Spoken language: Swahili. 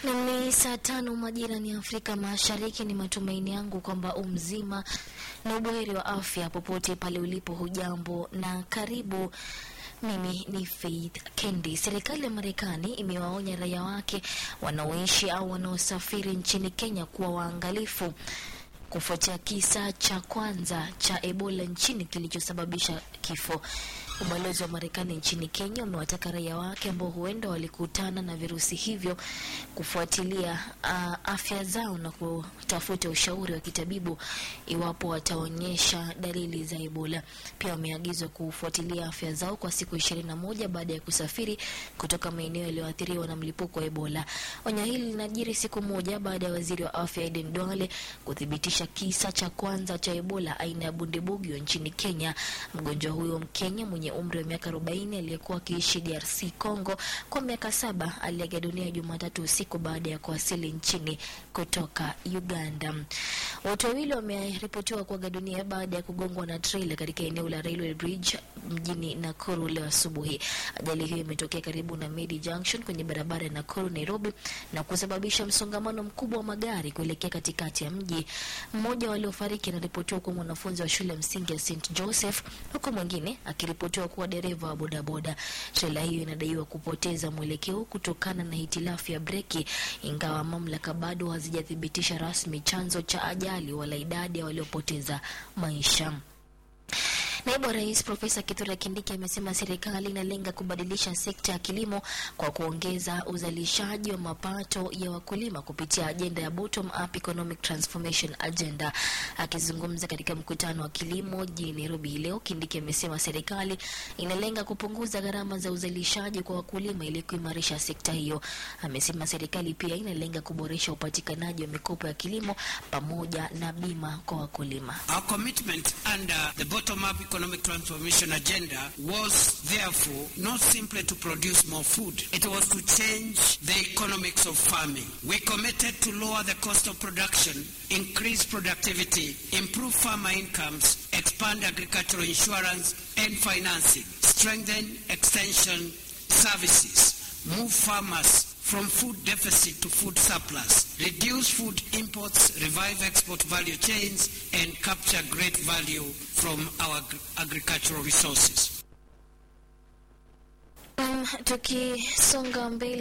Na ni saa tano majira ni Afrika Mashariki. Ni matumaini yangu kwamba umzima na ubuheri wa afya popote pale ulipo. Hujambo na karibu. Mimi ni Faith Kendi. Serikali ya Marekani imewaonya raia wake wanaoishi au wanaosafiri nchini Kenya kuwa waangalifu kufuatia kisa cha kwanza cha Ebola nchini kilichosababisha kifo. Ubalozi wa Marekani nchini Kenya umewataka raia wake ambao huenda walikutana na virusi hivyo kufuatilia uh, afya zao na kutafuta ushauri wa kitabibu iwapo wataonyesha dalili za Ebola. Pia wameagizwa kufuatilia afya zao kwa siku ishirini na moja baada ya kusafiri kutoka maeneo yaliyoathiriwa na mlipuko wa Ebola. Onyo hili linajiri siku moja baada ya waziri wa afya Aden Duale kuthibitisha kisa cha kwanza cha Ebola aina ya bundibugyo nchini Kenya. Mgonjwa huyo Mkenya mwenye umri wa miaka 40 aliyekuwa akiishi DRC Congo kwa miaka saba aliaga dunia Jumatatu usiku baada ya kuwasili nchini kutoka Uganda. Watu wawili wameripotiwa kuaga dunia baada ya kugongwa na trailer katika eneo la Railway Bridge mjini Nakuru leo asubuhi. Ajali hiyo imetokea karibu na Medi Junction kwenye barabara ya Nakuru Nairobi na kusababisha msongamano mkubwa wa magari kuelekea katikati ya mji. Mmoja wa waliofariki anaripotiwa kuwa mwanafunzi wa shule ya msingi ya St Joseph huku mwingine akiripotiwa kuwa dereva wa bodaboda. Trela hiyo inadaiwa kupoteza mwelekeo kutokana na hitilafu ya breki, ingawa mamlaka bado hazijathibitisha rasmi chanzo cha ajali wala idadi ya waliopoteza maisha. Naibu wa Rais Profesa Kithure Kindiki amesema serikali inalenga kubadilisha sekta ya kilimo kwa kuongeza uzalishaji wa mapato ya wakulima kupitia ajenda ya Bottom Up Economic Transformation Agenda. Akizungumza katika mkutano wa kilimo jijini Nairobi leo, Kindiki amesema serikali inalenga kupunguza gharama za uzalishaji kwa wakulima ili kuimarisha sekta hiyo. Amesema serikali pia inalenga kuboresha upatikanaji wa mikopo ya kilimo pamoja na bima kwa wakulima. Our commitment under the bottom-up economic transformation agenda was therefore not simply to produce more food. It was to change the economics of farming. We committed to lower the cost of production, increase productivity, improve farmer incomes, expand agricultural insurance and financing, strengthen extension services, move farmers from food deficit to food surplus, reduce food imports, revive export value chains, and capture great value from our agricultural resources. Um, tukisonga mbele